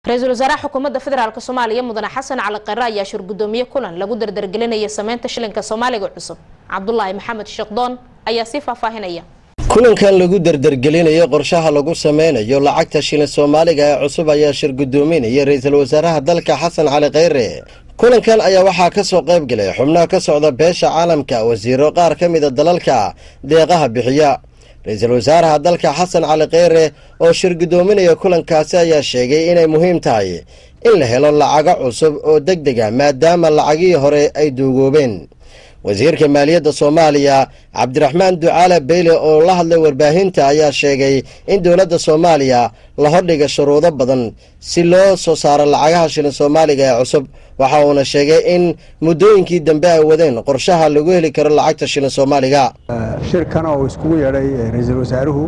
ra-iisul wasaaraha xukuumadda federaalk soomaaliya mudane xasan cali qare ayaa shir gudoomiye kulan lagu dardargelinaya sameynta shilinka soomaaliga cusub cabdulaahi maxamed sheekdoon ayaa sii faahfaahinaya kulankan lagu dardargelinayo qorshaha lagu sameynayo lacagta shilin soomaaliga ee cusub ayaa shir gudoominaya ra-iisul wasaaraha dalka xasan cali kheyre kulankan ayaa waxaa ka soo qayb galay xubnaha ka socda beesha caalamka wasiiro qaar ka mida dalalka deeqaha bixiya ra-iisul wasaaraha dalka xasan cali kheyre oo shir gudoominaya kulankaasi ayaa sheegay inay muhiim tahay in la helo lacago cusub oo deg deg a maadaama lacagihii hore ay duugoobeen wasiirka maaliyadda soomaaliya cabdiraxmaan ducaale beyle oo la hadlay warbaahinta ayaa sheegay in dowladda soomaaliya la hordhiga shuruudo badan si loo soo saaro lacagaha shilin soomaaliga ee cusub waxa uuna sheegay in muddooyinkii dambe ay wadeen qorshaha lagu heli karo lacagta shilin soomaaliga shirkan oo iskugu yeedhay ra-iisul wasaaruhu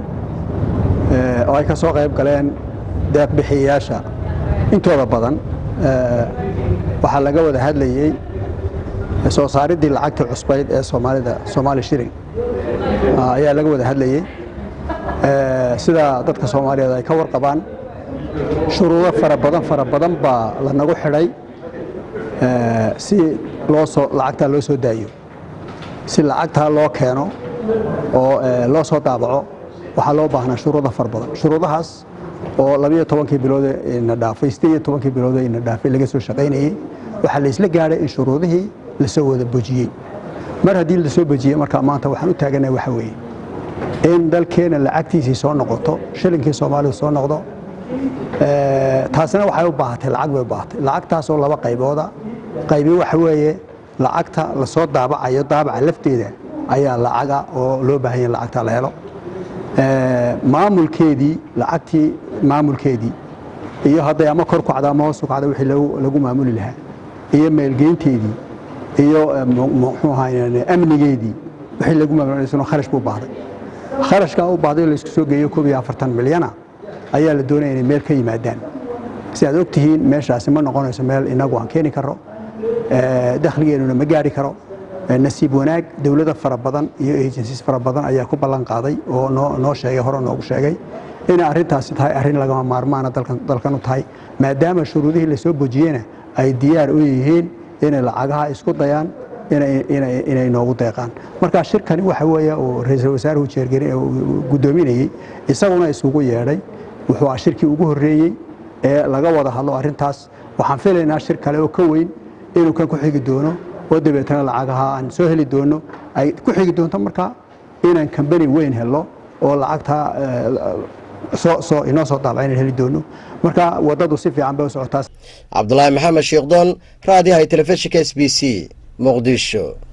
oo ay ka soo qayb galeen deeqbixiyayaasha intooda badan waxaa laga wada hadlayey soo saaridii lacagta cusbayd ee soomaalida soomaali shirin ayaa laga wada hadlayey sida dadka soomaaliyeed ay ka warqabaan shuruudo fara badan fara badan baa lanagu xidhay si loosoo lacagtaa loo soo daayo si lacagtaa loo keeno oo loo soo daabaco waxaa loo baahnaa shuruudo fara badan shuruudahaas oo labiyo tobankii biloode ina dhaafay sideed iyo tobankii biloode ina dhaafay laga soo shaqaynayey waxaa la isla gaadhay in shuruudihii lasoo wada bojiyey mar haddii lasoo bojiyey markaa maanta waxaan u taagana waxa weeye in dalkeena lacagtiisii soo noqoto shilinkii soomaalidu soo noqdo taasina waxay u baahatay lacag bay u baahatay lacagtaasoo laba qaybooda qaybi waxa weeye lacagta lasoo daabacayo daabaca lafteeda ayaa lacaga oo loo baahan yahay lacagta la helo maamulkeedii lacagtii maamulkeedii iyo hadday ama kor kacda ama hoos u kacda wixii lagu maamuli lahaa iyo meelgeynteedii iyo muxuu ahayn amnigeedii wixii lagu maamulsano kharash buu baahday kharashkaa u baahday oo laysku soo geeyo koob iyo afartan milyana ayaa la doonaya inay meel ka yimaadaan si aad og tihiin meeshaasi ma noqonayso meel inagu aan keeni karro dakhligeenuna ma gaari karo nasiib wanaag dowlada fara badan iyo agencies fara badan ayaa ku ballan qaaday oo noo sheegay hore noogu sheegay inay arrintaasi tahay arrin lagama maarmaana dalkan u tahay maadaama shuruudihii lasoo bojiyena ay diyaar u yihiin inay lacagaha isku dayaan inay noogu deeqaan marka shirkani waxa weeye uu ra-iisul wasaaruhu jeergeri guddoominayey isaguna isugu yeedhay wuxuu ah shirkii ugu horreeyey ee laga wada hadlo arrintaas waxaan filaynaa shir kale oo ka weyn inuu kan ku xigi doono oo dabeetana lacagaha aan soo heli doono ay ku xigi doonto markaa inaan kambani weyn helo oo lacagta inoo soo daabaca inaan heli doono marka wadadu si fiican bay u socotaa cabdulaahi maxamed sheekdoon raadiyaha telefishinka s b c muqdisho